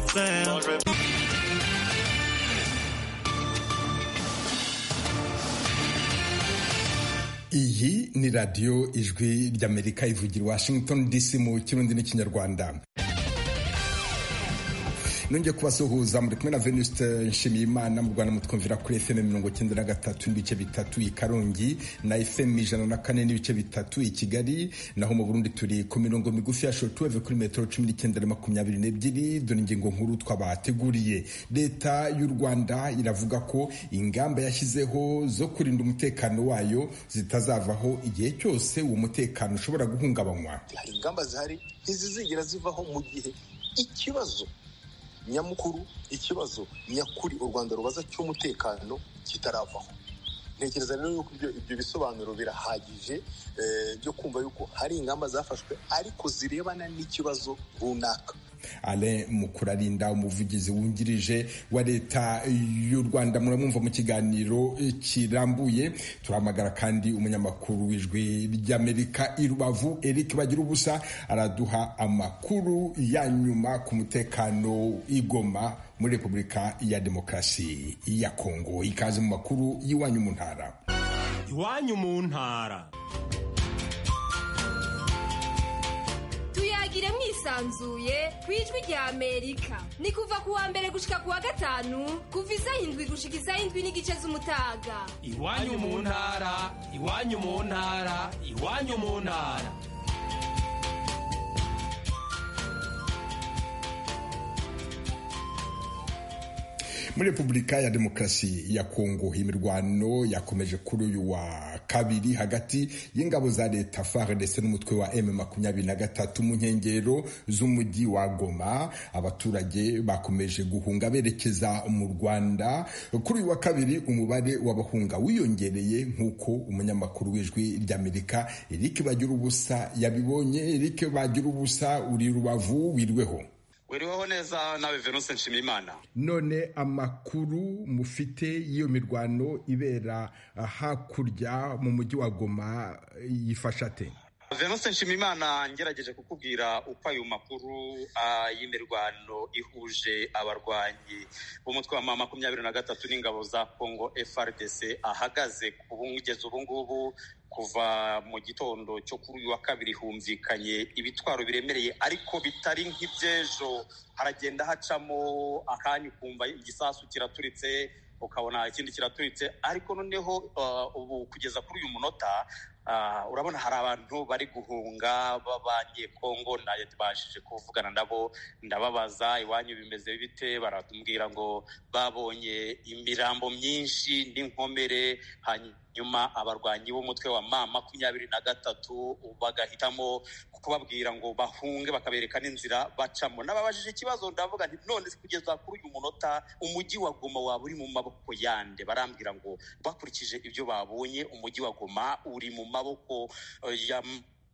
feo. iyi ni radiyo ijwi ry'amerika ivugira washington dc mu kirundi n'ikinyarwanda nongeye kubasuhuza muri kumwe na venuste nshimiyimana mu rwanda mutwumvira kuri fm mirongo cyenda na gatatu n'ibice bitatu i karongi na fm ijana na kane n'ibice bitatu i kigali naho mu burundi turi ku mirongo migufi ya shotuweve kuri metero cumi n'icyenda na makumyabiri n'ebyiri dore ingingo nkuru twabateguriye leta y'u rwanda iravuga ko ingamba yashyizeho zo kurinda umutekano wayo zitazavaho igihe cyose uwo mutekano ushobora guhungabanywa hari ingamba zihari ntizizigera zivaho mu gihe ikibazo nyamukuru ikibazo nyakuri u rwanda rubaza cy'umutekano kitaravaho ntekereza rero yuko ibyo ibyo bisobanuro birahagije eh, byo kumva yuko hari ingamba zafashwe ariko zirebana n'ikibazo runaka alain mukurarinda umuvugizi wungirije wa leta y'u rwanda muramwumva mu kiganiro kirambuye turahamagara kandi umunyamakuru w'ijwi ry'amerika i rubavu eric bagira ubusa araduha amakuru ya nyuma ku mutekano igoma muri repubulika ya demokarasi ya kongo ikaze mu makuru y'iwanyu mu ntara iwanyu mu ntara tuyagire mwisanzuye ku ijwi rya amerika ni kuva ku wa mbere gushika ku wa gatanu kuva isaha indwi gushika isaha indwi n'igice z'umutaga iwanyu mu ntara iwanyu mu ntara iwanyu mu ntara muri repubulika ya demokarasi ya kongo imirwano yakomeje kuri uyu wa kabiri hagati y'ingabo za leta fardc n'umutwe wa m makumyabiri na gatatu mu nkengero z'umujyi wa goma abaturage bakomeje guhunga berekeza mu rwanda kuri uyu wa kabiri umubare w'abahunga wiyongereye nk'uko umunyamakuru w'ijwi ry'amerika eric bagira ubusa yabibonye eric bagira ubusa uri rubavu wirweho wiriweho neza nawe venuse nshimiyimana none amakuru mufite y'iyo mirwano ibera hakurya mu mujyi wa goma yifasha ate venuse nshimiyimana ngerageje kukubwira uko ayo makuru ah, y'imirwano ihuje abarwanyi b'umutwe wa ma makumyabiri na gatatu n'ingabo za congo frdc ahagaze ubu kugeza ubu ngubu kuva mu gitondo cyo kuri uyu wa kabiri humvikanye ibitwaro biremereye ariko bitari nk'iby'ejo haragenda hacamo akanya ukumva igisasu kiraturitse ukabona ikindi kiraturitse ariko noneho uh, ubu kugeza kuri uyu munota uh, urabona hari abantu bari guhunga b'abanyekongo nabashije kuvugana nabo ndababaza iwanyu bimeze bite baratubwira ngo babonye imirambo myinshi n'inkomere hanyuma abarwanyi b'umutwe wa ma makumyabiri na gatatu bagahitamo kubabwira ngo bahunge bakabereka n'inzira bacamo nababajije ikibazo ndavuga nti none kugeza kuri uyu munota umujyi wa goma waba uri mu maboko yande barambwira ngo bakurikije ibyo babonye umujyi wa goma uri mu maboko eh, ya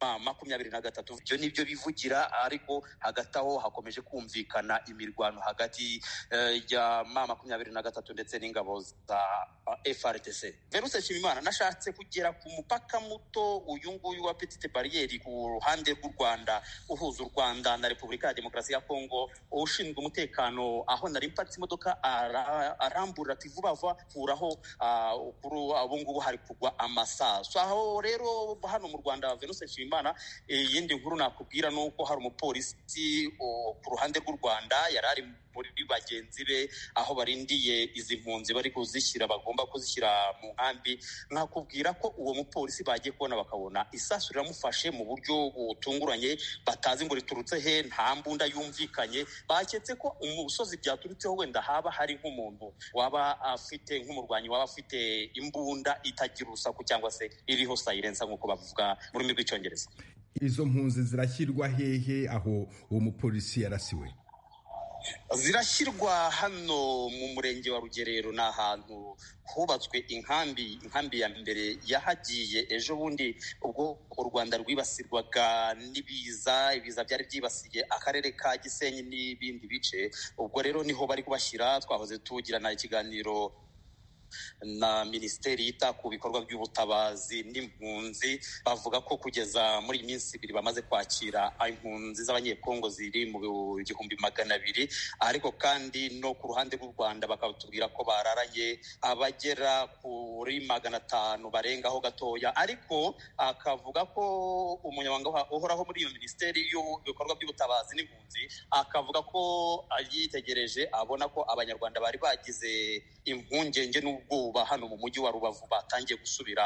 ma- makumyabiri na gatatu ibyo ni byo bivugira ariko hagati aho hakomeje kumvikana imirwano hagati eh, ya ma makumyabiri na gatatu ndetse n'ingabo za eh, FRDC Veruse Nshimiyimana nashatse kugera ku mupaka muto uyu nguyu wa petite bariyeri ku ruhande rw'u Rwanda uhuza u Rwanda na Repubulika ya Demokarasi ya Kongo ushinzwe umutekano aho nari mfatse imodoka ara- arambura ati vuba vuba kuraho ah, kuri ubu ngubu hari kugwa amasasu aho rero hano mu Rwanda Venus Nshimimana iyindi nkuru nakubwira ni uko hari umupolisi o, ku ruhande rw'u Rwanda yari ari muri bagenzi be aho barindiye izi mpunzi bari kuzishyira bagomba kuzishyira mu nkambi nkakubwira ko uwo mupolisi bagiye kubona bakabona isasu riramufashe mu buryo butunguranye batazi ngo riturutse he nta mbunda yumvikanye baketse ko umusozi byaturutseho wenda haba hari nk'umuntu waba afite nk'umurwanyi waba afite imbunda itagira urusaku cyangwa se iriho sayirensa nk'uko bavuga mu rurimi rw'icyongereza izo mpunzi zirashyirwa hehe aho uwo mupolisi yarasiwe zirashyirwa hano mu murenge wa rugerero ni ahantu hubatswe inkambi inkambi ya mbere yahagiye ejo bundi ubwo u rwanda rwibasirwaga n'ibiza ibiza byari byibasiye akarere ka gisenyi n'ibindi bice ubwo rero niho bari kubashyira twahoze tugirana ikiganiro na minisiteri yita ku bikorwa by'ubutabazi n'impunzi bavuga ko kugeza muri iyi minsi ibiri bamaze kwakira impunzi z'abanyekongo ziri mu gihumbi magana abiri ariko kandi no ku ruhande rw'u rwanda bakatubwira ko bararanye abagera kuri magana atanu barengaho gatoya ariko akavuga ko umunyamabanga uhoraho muri iyo minisiteri y'ibikorwa by'ubutabazi n'impunzi akavuga ko yitegereje abona ko abanyarwanda bari bagize impungenge n'ubwoba hano mu mujyi wa rubavu batangiye gusubira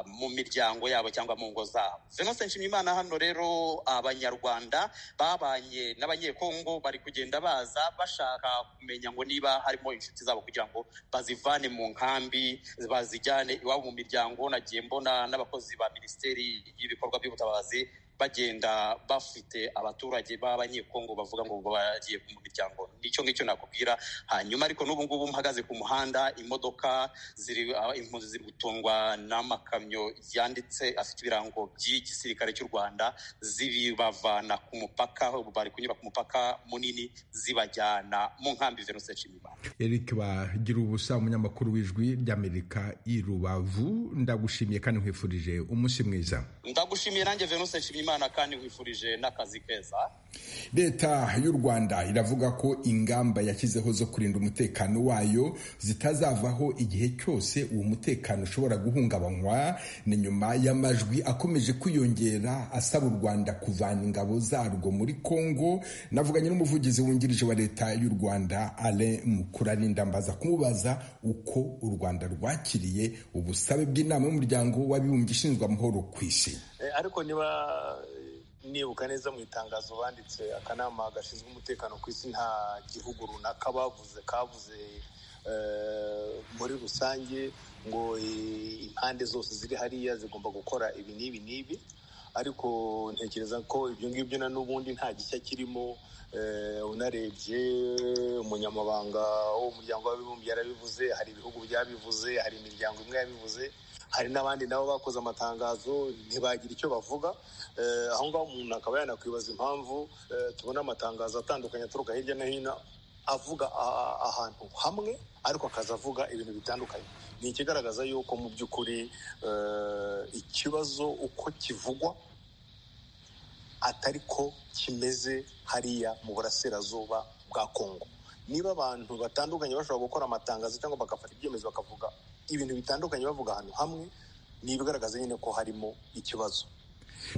mu miryango yabo cyangwa mu ngo zabo venose nshimiyimana hano rero abanyarwanda babanye n'abanyekongo bari kugenda baza bashaka kumenya ngo niba harimo inshuti zabo kugira ngo bazivane mu nkambi bazijyane iwabo mu miryango nagiye mbona n'abakozi ba minisiteri y'ibikorwa by'ubutabazi bagenda bafite abaturage b'abanyekongo bavuga ngo bagiye mu miryango nicyo ngicyo nakubwira hanyuma ariko n'ubu ngubu mpagaze ku muhanda imodoka ziri impunzi ziri gutungwa n'amakamyo yanditse afite ibirango by'igisirikare cy'u rwanda zibavana ku mupaka bari kunyura ku mupaka munini zibajyana mu nkambi venuse nshimimana eric bagira ubusa umunyamakuru w'ijwi ry'amerika i rubavu ndagushimiye kandi nkwifurije umunsi mwiza ndagushimiye nanjye venuse nshimimana kandi wifurije n'akazi keza leta y'u rwanda iravuga ko ingamba yashyizeho zo kurinda umutekano wayo zitazavaho igihe cyose uwo mutekano ushobora guhungabanywa ni nyuma y'amajwi akomeje kwiyongera asaba u rwanda kuvana ingabo zarwo muri congo navuganye n'umuvugizi wungirije wa leta y'u rwanda alain mukurarinda mbaza kumubaza uko u rwanda rwakiriye ubusabe bw'inama y'umuryango w'abibumbye ishinzwe amahoro ku isi ariko niba nibuka neza mu itangazo banditse akanama gashinzwe umutekano ku isi nta gihugu runaka bavuze kavuze muri rusange ngo impande zose ziri hariya zigomba gukora ibi n'ibi n'ibi ariko ntekereza ko ibyo ngibyo na n'ubundi nta gishya kirimo unarebye umunyamabanga w'umuryango w'abibumbye yarabivuze hari ibihugu byabivuze hari imiryango imwe yabivuze hari n'abandi nabo bakoze amatangazo ntibagira icyo bavuga aho ngaho umuntu akaba yanakwibaza impamvu tubona amatangazo atandukanye aturuka hirya no hino avuga ahantu hamwe ariko akaza avuga ibintu bitandukanye ni ikigaragaza yuko mu by'ukuri ikibazo uko kivugwa atari ko kimeze hariya mu burasirazuba bwa kongo niba abantu batandukanye bashobora gukora amatangazo cyangwa bagafata ibyemezo bakavuga ibintu bitandukanye bavuga ahantu hamwe ni ibigaragaza nyine ko harimo ikibazo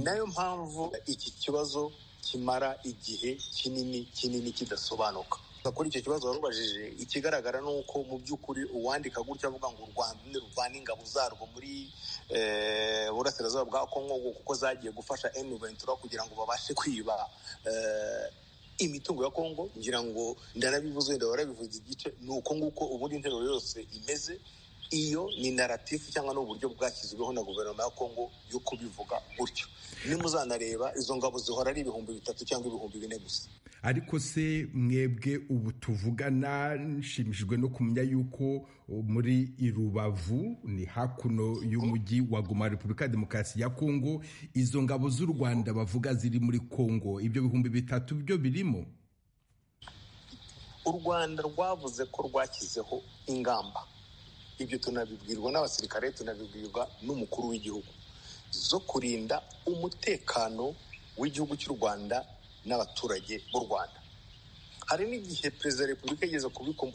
nayo mpamvu iki kibazo kimara igihe kinini kinini kidasobanuka kuri icyo kibazo warubajije ikigaragara ni uko mu by'ukuri uwandika gutya avuga ngo u rwanda ruvana ingabo zarwo muri burasirazuba bwa kongo kuko zagiye gufasha emu ventura kugira ngo babashe kwiba imitungo ya kongo ngira ngo ndanabivuze ndabarabivuze igice ni uko nguko ubundi interuro yose imeze iyo ni naratifu cyangwa n'uburyo bwashyizweho na guverinoma ya kongo yo kubivuga gutyo nimuzanareba izo ngabo zihora ari ibihumbi bitatu cyangwa ibihumbi bine gusa ariko se mwebwe ubu tuvugana nshimishijwe no kumenya yuko muri irubavu ni hakuno y'umujyi wa goma repubulika ya demokarasi ya kongo izo ngabo z'u rwanda bavuga ziri muri kongo ibyo bihumbi bitatu byo birimo u rwanda rwavuze ko rwashyizeho ingamba ibyo tunabibwirwa n'abasirikare tunabibwirwa n'umukuru w'igihugu zo kurinda umutekano w'igihugu cy'u rwanda n'abaturage b'u rwanda hari n'igihe perezida wa repubulika yageze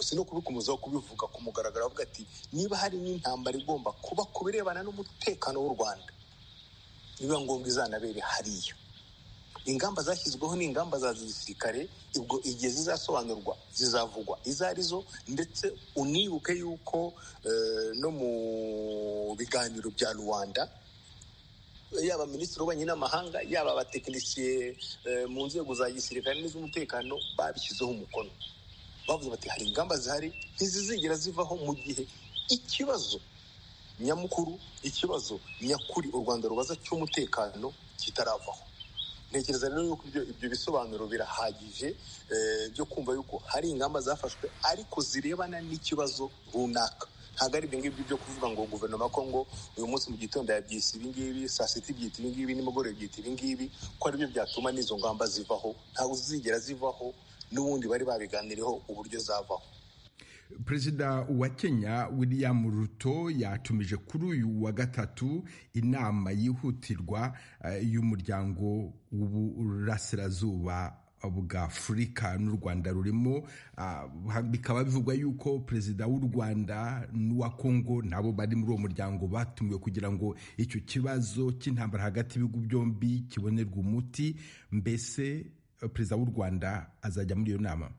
si no kubikomezaho kubivuga ku mugaragaro avuga ati niba hari n'intambara igomba kuba ku birebana n'umutekano w'u rwanda niba ngombwa izanabere hariya ingamba zashyizweho ni ingamba za gisirikare ubwo igihe zizasobanurwa zizavugwa izo ari zo ndetse unibuke yuko no mu biganiro bya rwanda yaba minisitiri w'ububanyi n'amahanga yaba abatekinisiye mu nzego za gisirikare n'iz'umutekano babishyizeho umukono bavuze bati hari ingamba zihari ntizizigera zivaho mu gihe ikibazo nyamukuru ikibazo nyakuri u rwanda rubaza cy'umutekano kitaravaho ntekereza rero yuko ibyo bisobanuro birahagije byo kumva yuko hari ingamba zafashwe ariko zirebana n'ikibazo runaka ntabwo ari ibyo ngibyo byo kuvuga ngo guverinoma ya kongo uyu munsi mu gitondo yabyise ibi ngibi saa sita ibyita ibi ngibi nimugoroba ibyita ibi ngibi ko aribyo byatuma n'izo ngamba zivaho ntabwo zizigera zivaho n'ubundi bari babiganireho uburyo zavaho perezida wa kenya william ruto yatumije kuri uyu wa gatatu inama yihutirwa eh, y'umuryango w'uburasirazuba bw'afurika n'u rwanda rurimo ah, ha- bikaba bivugwa yuko perezida w'u rwanda n'uwa kongo nabo bari muri uwo muryango batumiwe kugira ngo icyo kibazo cy'intambara hagati y'ibihugu byombi kibonerwe umuti mbese eh, perezida w'u rwanda azajya muri iyo nama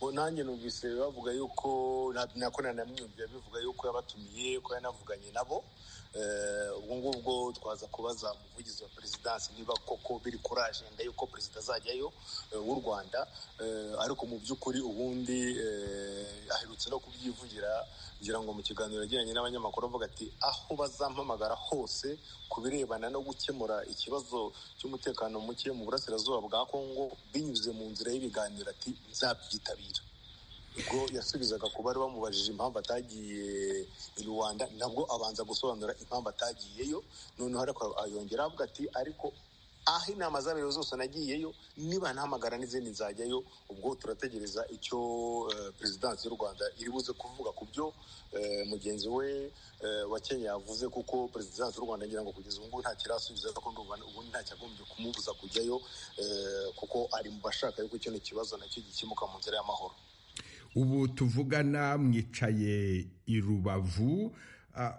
bo nanjye numvise bavuga yuko ntabwo nakora namwiyumvira bivuga yuko yabatumiye ko yanavuganye nabo Eh, ubwo ngubwo twaza kubaza umuvugizi wa perezidansi niba koko biri kuri ajenda y'uko perezida azajyayo eh, w'u rwanda Eh, ariko mu by'ukuri ubundi eh, aherutse no kubyivugira ngira ngo mu kiganiro yagiranye n'abanyamakuru avuga ati aho bazampamagara hose ku birebana no gukemura ikibazo cy'umutekano muke mu burasirazuba bwa kongo binyuze mu nzira y'ibiganiro ati nzabyitabira ubwo yasubizaga ku bari bamubajije impamvu atagiye i rwanda nabwo abanza gusobanura impamvu atagiyeyo noneho ariko ayongera avuga ati ariko aho inama zabayeho zose nagiyeyo niba ntahamagara n'izindi nzajyayo ubwo turategereza icyo eh, perezidansi y'u rwanda iri buze kuvuga ku byo eh, mugenzi we eh, wa kenya yavuze kuko perezidansi y'u rwanda ngira ngo kugeza ubu ngubu nta kirasubiza kuko ndumva ubundi ntacyagombye kumubuza kujyayo eh, kuko ari mu bashaka yuko kino kibazo nacyo gikemuka mu nzira y'amahoro ubu tuvugana mwicaye i rubavu Ah,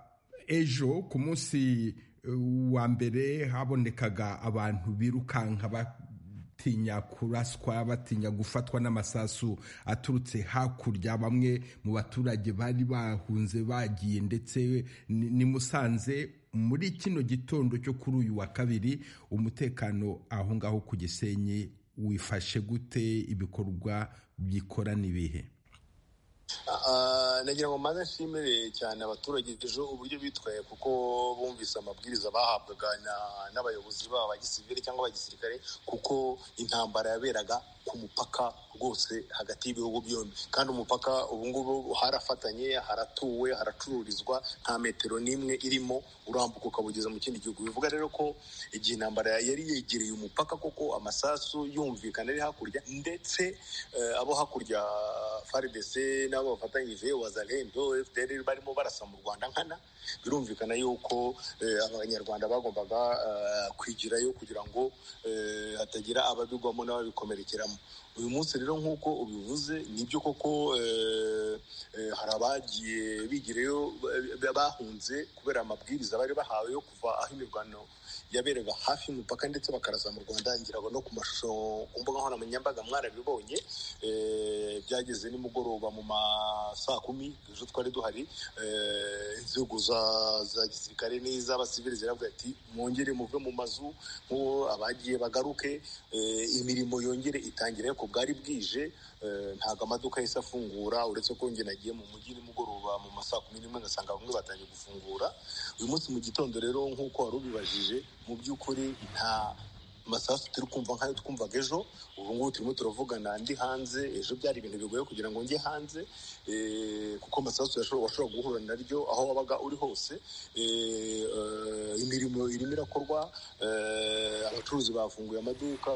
ejo ku munsi eh, wa mbere habonekaga abantu birukanka batinya kuraswa batinya gufatwa n'amasasu aturutse hakurya bamwe mu baturage bari bahunze bagiye ndetse ni ni musanze muri kino gitondo cyo kuri uyu wa kabiri umutekano aho ngaho ku gisenyi wifashe gute ibikorwa byikora n'ibihe Ah, nagira ngo mbanze nshimire cyane abaturage ejo uburyo bitwaye kuko bumvise amabwiriza bahabwaga na- n'abayobozi babo aba gisivile cyangwa aba gisirikare kuko intambara yaberaga ku mupaka rwose hagati y'ibihugu byombi kandi umupaka ubu ngubu harafatanye haratuwe haracururizwa nta metero n'imwe irimo urambuka ukabugeza mu kindi gihugu bivuga rero ko igihe intambara yari yegereye umupaka koko amasasu yumvikana ari hakurya ndetse eh, abo hakurya FARDC n'abo bafatanyije wazalendo FDL barimo barasa mu Rwanda nkana birumvikana yuko eh, abanyarwanda bagombaga eh, kwigirayo kugira ngo eh, hatagira ababigwamo n'ababikomerekeramo uyu munsi rero nk'uko ubivuze nibyo koko eh, eh, hari abagiye bigirayo ba- bahunze kubera amabwiriza bari bahawe yo kuva aho imirwano yaberaga hafi y'umupaka ndetse bakarasa mu rwanda ngira ngo no ku mashusho ku mbuga nkoranyambaga mwarabibonye eh, byageze nimugoroba mu ma saa kumi ejo twari duhari eh, inzego za- za gisirikare n'iz'abasivili ziravuga ati mwongere muve mu mazu nk'uwo abagiye bagaruke eh, imirimo yongere itangire ariko bwari bwije eh, ntabwo amaduka yahise afungura uretse ko njye nagiye mu mujyi nimugoroba mu ma saa kumi n'imwe ngasanga bamwe batangiye gufungura uyu munsi mu gitondo rero nk'uko wari ubibajije mu by'ukuri nta masasu turi kumva nk'ayo twumvaga ejo ubu ngubu turimo turavugana ndi hanze ejo byari ibintu bigoye kugira ngo njye hanze eh, kuko amasasu yashobo- washobora guhura naryo aho wabaga uri hose Eh, eh, imirimo irimo irakorwa eh, abacuruzi bafunguye amaduka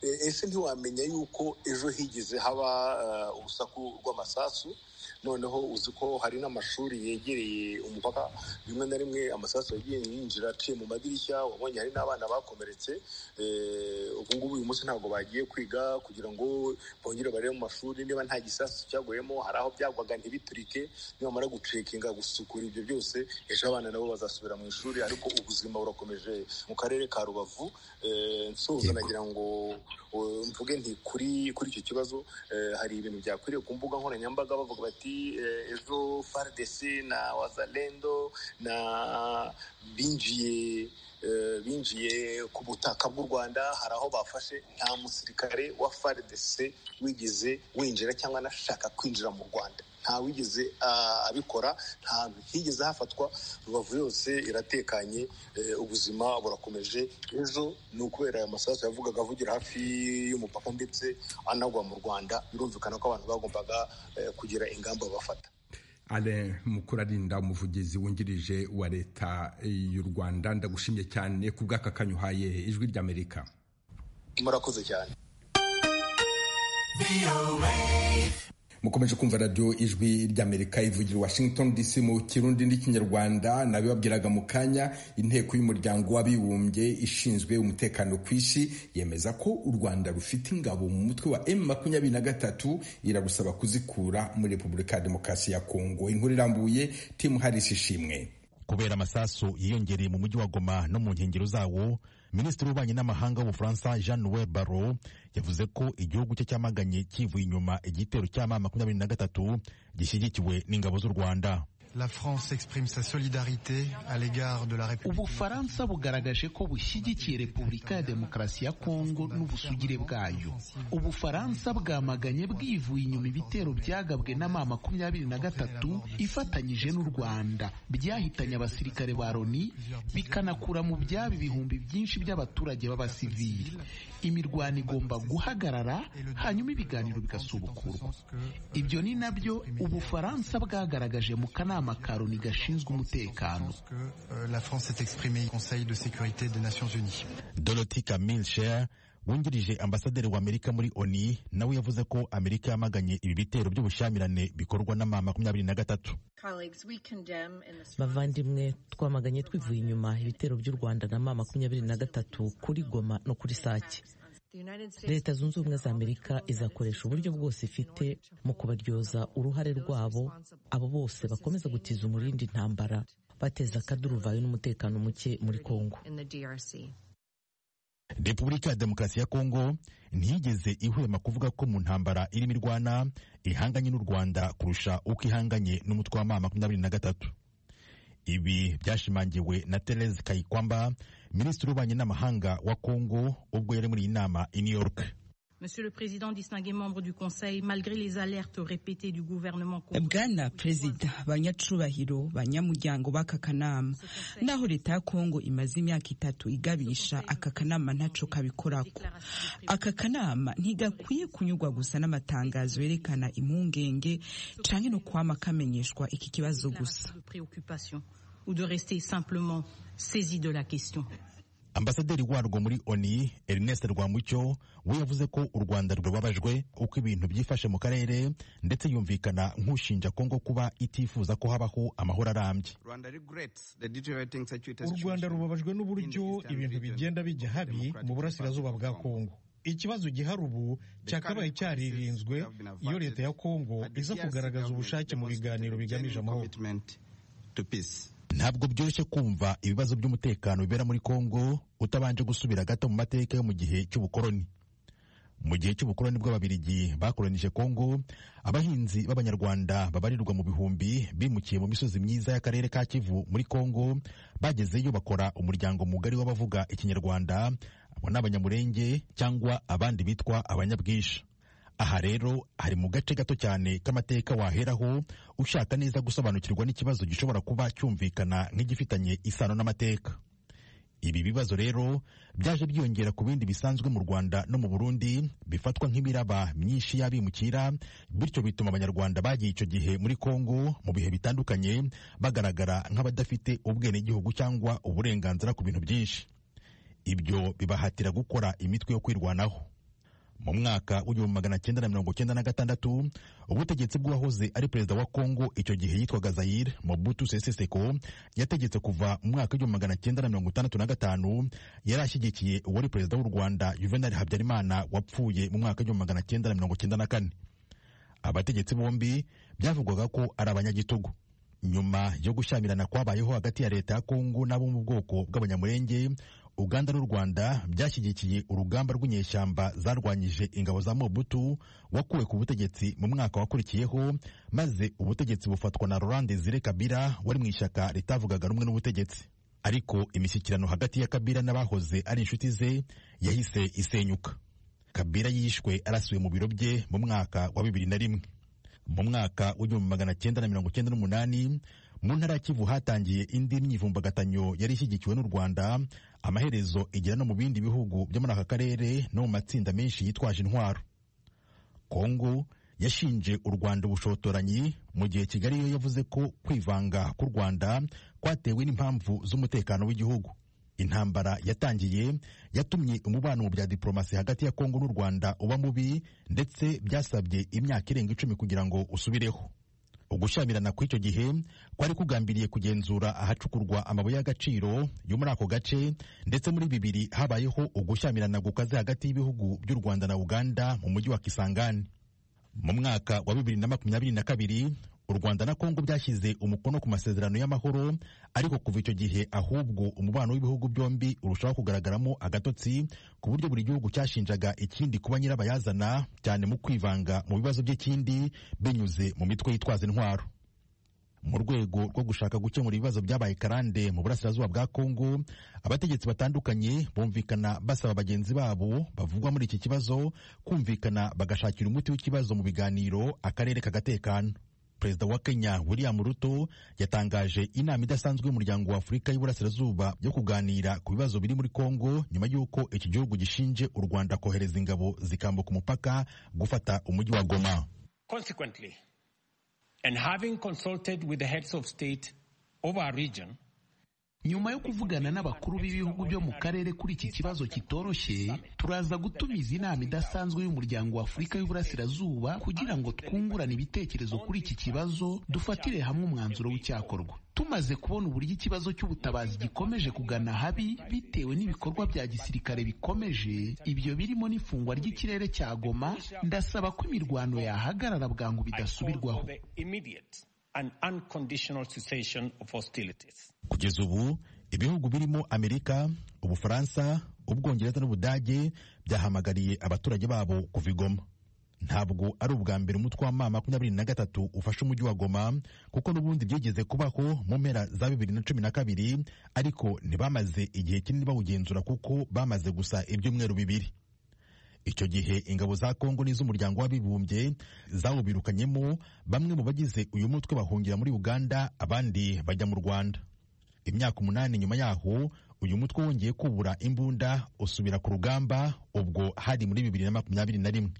Eh, ese ntiwamenya yuko ejo higeze haba eh, urusaku rw'amasasu noneho uzi ko hari n'amashuri yegereye umupaka rimwe na rimwe amasasu yagiye yinjira aciye mu madirishya wabonye hari n'abana bakomeretse Eh, ubu ngubu uyu munsi ntabwo bagiye kwiga kugira ngo bongere barebe mu mashuri niba nta gisasu cyaguyemo hari aho byagwaga ntibiturike nibamara gucekinga gusukura ibyo byose ejo abana nabo bazasubira mu ishuri ariko ubuzima burakomeje mu karere ka rubavu Eh, nsoza nagira ngo eh, mvuge nti kuri kuri icyo kibazo eh, hari ibintu byakwiriye ku mbuga nkoranyambaga bavuga bati eh, ejo FARDC na wazalendo na binjiye eh, binjiye ku butaka bw'u Rwanda hari aho bafashe nta musirikare wa FARDC wigeze winjira cyangwa anashaka kwinjira mu Rwanda nta wigeze ah, abikora ntabwo higeze hafatwa rubavu yose iratekanye eh, ubuzima burakomeje ejo ni ukubera aya masasu yavugaga avugira hafi y'umupaka ndetse anagwa mu rwanda birumvikana ko abantu bagombaga eh, kugira ingamba bafata Alain Mukurarinda umuvugizi wungirije wa leta y'u Rwanda ndagushimye cyane ku bw'aka kanya uhaye ijwi ry'Amerika murakoze cyane mukomeje kumva radiyo ijwi ry'amerika ivugira washington dc mu kirundi n'ikinyarwanda nabibabwiraga mu kanya inteko y'umuryango w'abibumbye ishinzwe umutekano ku isi yemeza ko u rwanda rufite ingabo mu mutwe wa m makumyabiri na gatatu irarusaba kuzikura muri repubulika ya demokarasi ya kongo inkuru irambuye timu harisi ishimwe kubera amasasu yiyongereye mu mujyi wa goma no mu nkengero zawo minisitiri w'ububanyi n'amahanga w'ubufaransa jean noel baro yavuze ko igihugu cye cyamaganye kivuye inyuma igitero cya ma makumyabiri na gatatu gishyigikiwe n'ingabo z'u rwanda ubufaransa bugaragaje ko bushyigikiye repubulika ya demokarasi ya kongo n'ubusugire bwayo ubufaransa bwamaganye bwivuye inyuma ibitero byagabwe na ma makumyabiri na gatatu ifatanyije n'u rwanda byahitanye abasirikare ba loni bikanakura mu byabo ibihumbi byinshi by'abaturage b'abasivili imirwano igomba guhagarara hanyuma ibiganiro bigasubukurwa ibyo ni nabyo ubufaransa bwagaragaje mu kanama amakaro gashinzwe umutekano dorothy camille share wungirije ambasaderi wa amerika muri oni nawe yavuze ko amerika yamaganye ibi bitero by'ubushyamirane bikorwa n'ama makumyabiri na gatatu bavandimwe twamaganye twivuye inyuma ibitero by'u rwanda na ma makumyabiri na gatatu kuri goma no kuri sake leta zunze ubumwe za amerika izakoresha uburyo bwose ifite mu kubaryoza uruhare rwabo abo bose bakomeza gutiza umurindi intambara bateza akaduruvayo n'umutekano muke muri kongo repubulika ya demokarasi ya kongo ntiyigeze ihwema kuvuga ko mu ntambara irimo irwana ihanganye n'u rwanda kurusha uko ihanganye n'umutwe wa makumyabiri na gatatu ibi byashimangiwe na Therese Kayikwamba minisitiri w'ububanyi n'amahanga wa Kongo ubwo yari muri iyi nama i New York bwana perezida banyacubahiro banyamuryango b'aka kanama naho leta ya kongo imaze imyaka itatu igabisha aka kanama ntaco kabikorako aka kanama ntigakwiye kunyurwa gusa n'amatangazo yerekana impungenge canke no kwama kamenyeshwa iki kibazo gusa ambasaderi warwo muri oni ernest rwamucyo we yavuze ko u rwanda rwababajwe uko ibintu byifashe mu karere ndetse yumvikana nk'ushinja kongo kuba itifuza ko habaho amahoro arambye u rwanda rubabajwe n'uburyo ibintu bigenda bijya habi mu burasirazuba bwa kongo ikibazo gihari ubu cyakabaye cyaririnzwe iyo leta ya kongo iza kugaragaza ubushake mu biganiro bigamije amahoro ntabwo byoroshye kumva ibibazo by'umutekano bibera muri kongo utabanje gusubira gato mu mateka yo mu gihe cy'ubukoloni mu gihe cy'ubukoloni bw'ababirigi bakolonije kongo abahinzi b'abanyarwanda babarirwa mu bihumbi bimukiye mu misozi myiza y'akarere ka kivu muri kongo bagezeyo bakora umuryango mugari w'abavuga ikinyarwanda abo ni abanyamurenge cyangwa abandi bitwa abanyabwinshi aha rero hari mu gace gato cyane k'amateka waheraho ushaka neza gusobanukirwa n'ikibazo gishobora kuba cyumvikana nk'igifitanye isano n'amateka ibi bibazo rero byaje byiyongera ku bindi bisanzwe mu rwanda no mu burundi bifatwa nk'ibiraba myinshi y'abimukira bityo bituma abanyarwanda bagiye icyo gihe muri kongo mu bihe bitandukanye bagaragara nk'abadafite ubwenegihugu cyangwa uburenganzira ku bintu byinshi ibyo bibahatira gukora imitwe yo kwirwanaho mu mwaka w'igihumbi magana cyenda na mirongo cyenda na gatandatu ubutegetsi bw'uwahoze ari perezida wa kongo icyo gihe yitwaga zayire mobutu sese seko yategetse kuva mu mwaka w'igihumbi magana cyenda na mirongo itandatu na gatanu yari ashyigikiye uwari perezida w'u rwanda juvenal habyarimana wapfuye mu mwaka w'igihumbi magana cyenda na mirongo cyenda na kane abategetsi bombi byavugwaga ko ari abanyagitugu nyuma yo gushyamirana kwabayeho hagati ya leta ya kongo n'abo mu bwoko bw'abanyamurenge uganda n'u rwanda byashyigikiye urugamba rw'inyeshyamba zarwanyije ingabo za mobutu wakuwe ku butegetsi mu mwaka wakurikiyeho maze ubutegetsi bufatwa na laurent desire kabira wari mu ishyaka ritavugaga rumwe n'ubutegetsi ariko imishyikirano hagati ya kabira n'abahoze ari inshuti ze yahise isenyuka kabira yishwe arasiwe mu biro bye mu mwaka wa bibiri na rimwe mu mwaka w'igihumbi magana cyenda na mirongo cyenda n'umunani mu ntara ya kivu hatangiye indi myivumbagatanyo yari ishyigikiwe n'u rwanda amaherezo igera no mu bindi bihugu byo muri aka karere no mu matsinda menshi yitwaje intwaro kongo yashinje u rwanda ubushotoranyi mu gihe kigali yo yavuze ko kwivanga k'u rwanda kwatewe n'impamvu z'umutekano w'igihugu intambara yatangiye yatumye umubano mu bya diporomasi hagati ya kongo n'u rwanda uba mubi ndetse byasabye imyaka irenga icumi kugira ngo usubireho ugushyamirana kw'icyo gihe kwari kugambiriye kugenzura ahacukurwa amabuye y'agaciro yo muri ako gace ndetse muri bibiri habayeho ugushyamirana gukaze hagati y'ibihugu by'u rwanda na uganda mu mujyi wa kisangani mu mwaka wa bibiri na makumyabiri na kabiri u rwanda na kongo byashyize umukono ku masezerano y'amahoro ariko kuva icyo gihe ahubwo umubano w'ibihugu byombi urushaho kugaragaramo agatotsi ku buryo buri gihugu cyashinjaga ikindi kuba nyirabayazana cyane mu kwivanga mu bibazo by'ikindi binyuze mu mitwe yitwaza intwaro mu rwego rwo gushaka gukemura ibibazo byabaye karande mu burasirazuba bwa kongo abategetsi batandukanye bumvikana basaba bagenzi babo bavugwa muri iki kibazo kumvikana bagashakira umuti w'ikibazo mu biganiro akarere kagatekana perezida wa kenya william ruto yatangaje inama idasanzwe y'umuryango wa afurika y'uburasirazuba yo kuganira ku bibazo biri muri kongo nyuma y'uko iki gihugu gishinje u rwanda kohereza ingabo zikambuka umupaka gufata umujyi wa goma consequently and having consulted with the heads of state of our region nyuma yo kuvugana n'abakuru b'ibihugu byo mu karere kuri iki kibazo kitoroshye turaza gutumiza inama idasanzwe y'umuryango wa afurika y'uburasirazuba kugira ngo twungurane ibitekerezo kuri iki kibazo dufatire hamwe umwanzuro w'icyakorwa tumaze kubona uburyo ikibazo cy'ubutabazi gikomeje kugana habi bitewe n'ibikorwa bya gisirikare bikomeje ibyo birimo n'ifungwa ry'ikirere cya goma ndasaba ko imirwano yahagarara bwangu bidasubirwaho kugeza ubu ibihugu birimo amerika ubufaransa ubwongereza n'ubudage byahamagariye abaturage babo kuva i goma ntabwo ari ubwa mbere umutwe wa ma makumyabiri na gatatu ufashe umujyi wa goma kuko n'ubundi byigeze kubaho mu mpera za bibiri na cumi na kabiri ariko ntibamaze igihe kinini bawugenzura kuko bamaze gusa ibyumweru bibiri icyo gihe ingabo za kongo n'iz'umuryango w'abibumbye zawubirukanyemo bamwe mu bagize uyu mutwe bahungira muri uganda abandi bajya mu rwanda imyaka umunani nyuma yaho uyu mutwe wongeye kubura imbunda usubira ku rugamba ubwo hari muri bibiri na makumyabiri na rimwe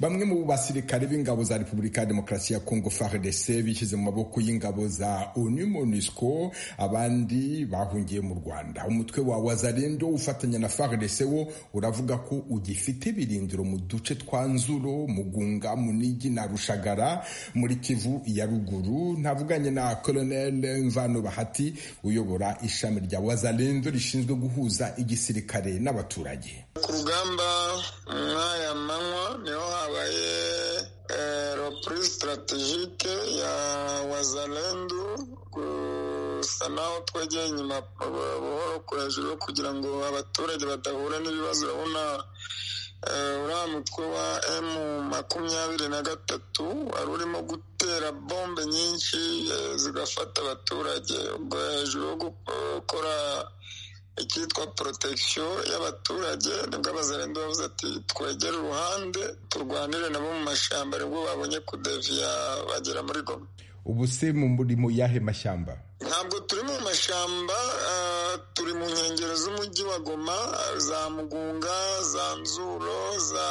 bamwe mu basirikare b'ingabo za repubulika ya demokarasi ya kongo fardc bishyize mu maboko y'ingabo za onu monusco abandi bahungiye mu rwanda umutwe wa wazarindo ufatanya na fardc wo uravuga ko ugifite birindiro mu duce twa nzuro mugunga munigi na rushagara muri kivu ya ruguru ntavuganye na colonel mvano bahati uyobora ishami rya wazarindo rishinzwe guhuza igisirikare n'abaturage ku rugamba mwaya manywa niho habaye reprise strategique ya wazalendu gusa naho twegeye inyuma buhoro hejuru kugira ngo abaturage badahura n'ibibazo urabona uriya mutwe wa emu makumyabiri na gatatu wari urimo gutera bombe nyinshi zigafata abaturage ubwo hejuru yo gukora icyitwa protection y'abaturage nibwo abazarenda bavuze ati twegere uruhande turwanire nabo mu mashyamba nibwo babonye kudeviya bagera muri goma ubu se muri mu yahe mashyamba ntabwo turi mu mashyamba turi mu nkengero z'umujyi wa goma za mugunga za nzuro za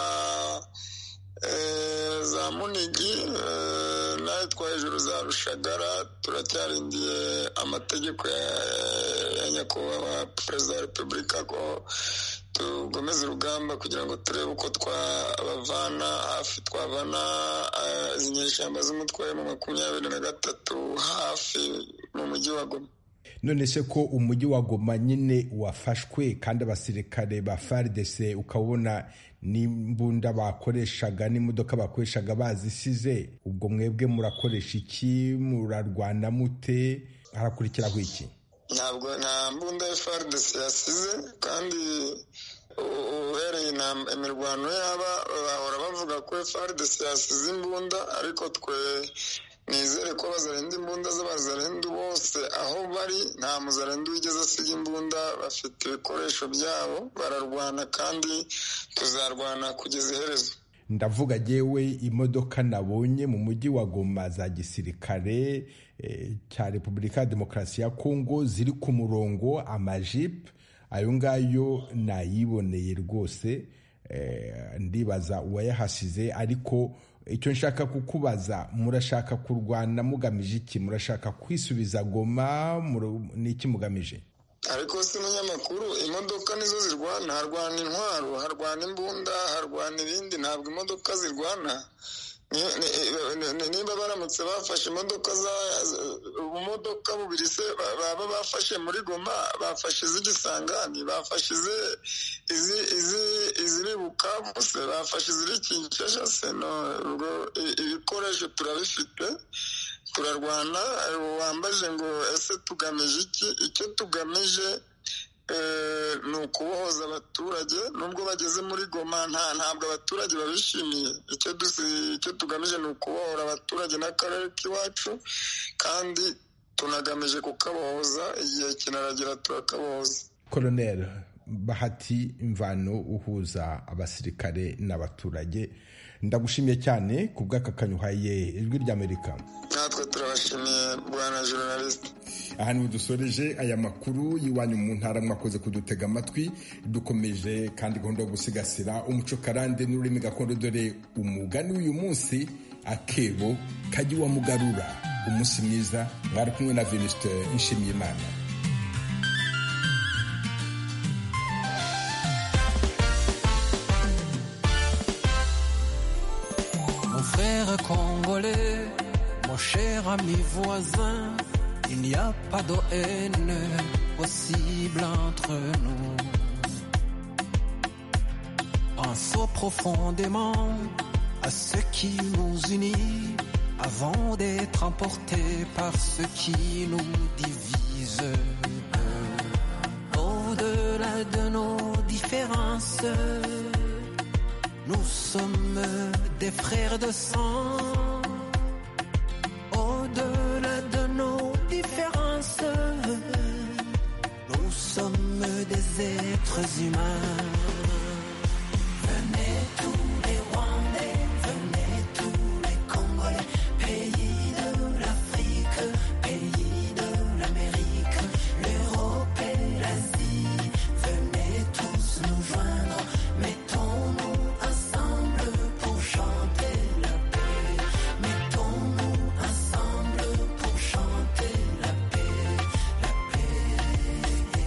za munigi nayo twa hejuru za rushagara turacyarindiye amategeko ya nyakubahwa perezida wa repubulika ko tugomeza urugamba kugira ngo turebe uko twabavana hafi twabana izi nyeshyamba z'umutwe mu makumyabiri na gatatu hafi mu mujyi wa goma none se ko umujyi wa goma nyine wafashwe kandi abasirikare ba faridese ukabona n'imbunda bakoreshaga n'imodoka bakoreshaga bazisize ubwo mwebwe murakoresha iki murarwana mute harakurikiraho iki ntabwo nta mbunda ya faridese yasize kandi uhereye imirwano yaba bahora bavuga ko faridese yasize imbunda ariko twe nizere ko abazarenda imbunda z'abazarenda bose aho bari nta muzarenda wigeze asiga imbunda bafite ibikoresho byabo bararwana kandi tuzarwana kugeza iherezo ndavuga yewe imodoka nabonye mu mujyi wa goma za gisirikare cya repubulika ya demokarasi ya kongo ziri ku murongo amajipe ayo ngayo nayiboneye rwose ndibaza uwayahasize ariko icyo nshaka kukubaza murashaka kurwana mugamije iki murashaka kwisubiza goma ni iki mugamije ariko si umunyamakuru imodoka nizo zirwana harwana intwaro harwana imbunda harwana ibindi ntabwo imodoka zirwana niba baramutse bafashe imodoka ubumodoka bubiri se baba bafashe muri goma bafashe iz'igisangani bafashe iziri bukavu se bafashe iziri kinshasha se ibikoresho turabifite turarwana wambaje ngo ese tugamije iki icyo tugamije ni ukubohoza abaturage nubwo bageze muri goma nta ntabwo abaturage babishimiye icyo tugamije ni ukubohora abaturage n'akarere k'iwacu kandi tunagamije kukabohoza igihe kinaragira turakabohoza koroneri bahati imvano uhuza abasirikare n'abaturage ndagushimiye cyane ku bw'akakanyuhaye ijwi ry'amerika natwe turabashimiye bwana journaliste aha niho dusoreje aya makuru y'iwanyu mu ntara mwakoze kudutega amatwi dukomeje kandi gahunda yo gusigasira umuco karande n'ururimi gakondo dore umugani w'uyu munsi akebo kajya uwamugarura umunsi mwiza mwari kumwe na venuste nshimiyimana frère congolais, mon cher ami voisin, il n'y a pas de haine possible entre nous. En soi profondément à ce qui nous unit, avant d'être emportés par ce qui nous divise. Au-delà de nos différences, nous sommes des frères de sang. Au-delà de nos différences, nous sommes des êtres humains. Venez tous les Rwandais, venez tous les Congolais, pays de l'Afrique, pays de l'Amérique, l'Europe et l'Asie. Venez tous nous joindre, mettons-nous ensemble pour chanter la paix. Mettons-nous ensemble pour chanter la paix, la paix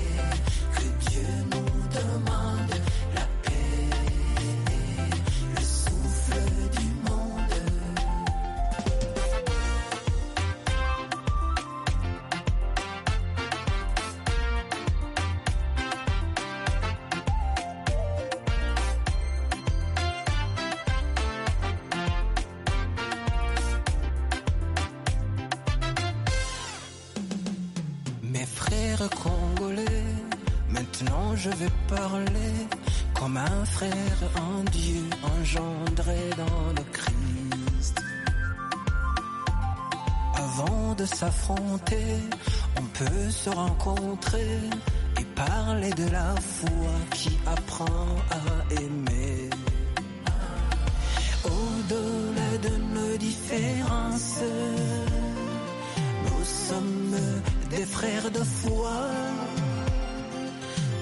que Dieu nous demande. La paix, le souffle du monde. Mes frères congolais, maintenant je vais parler comme un frère en Dieu engendré dans le Christ. Avant de s'affronter, on peut se rencontrer et parler de la foi qui apprend à aimer. Au-delà de nos différences, nous sommes des frères de foi.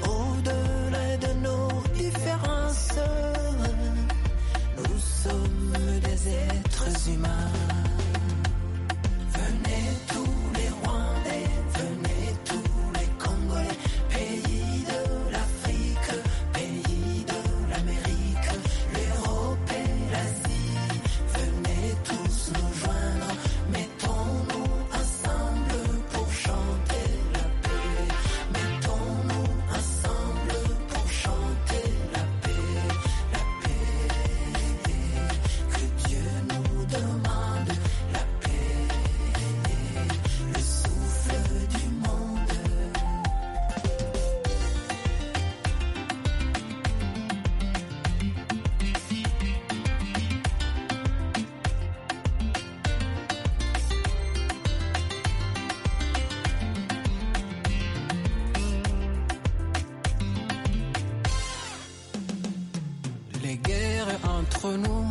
Au-delà de nos différences, nous sommes des êtres humains. Venez tous les Rwandais, venez tous les Congolais, pays de l'Afrique, pays de l'Amérique, l'Europe et l'Asie. Venez tous nous joindre, mettons-nous ensemble pour chanter la paix. Mettons-nous ensemble pour chanter la paix, la paix que Dieu nous demande, la paix, le souffle du monde. Les guerres entre nous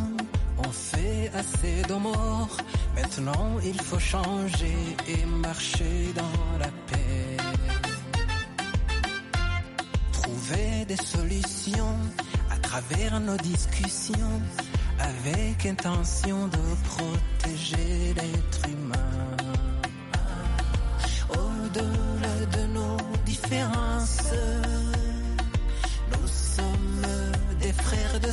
ont fait assez de morts. Maintenant, il faut changer et marcher dans la paix. trouver des solutions à travers nos discussions avec intention de protéger l'être humain. Au-delà de nos différences,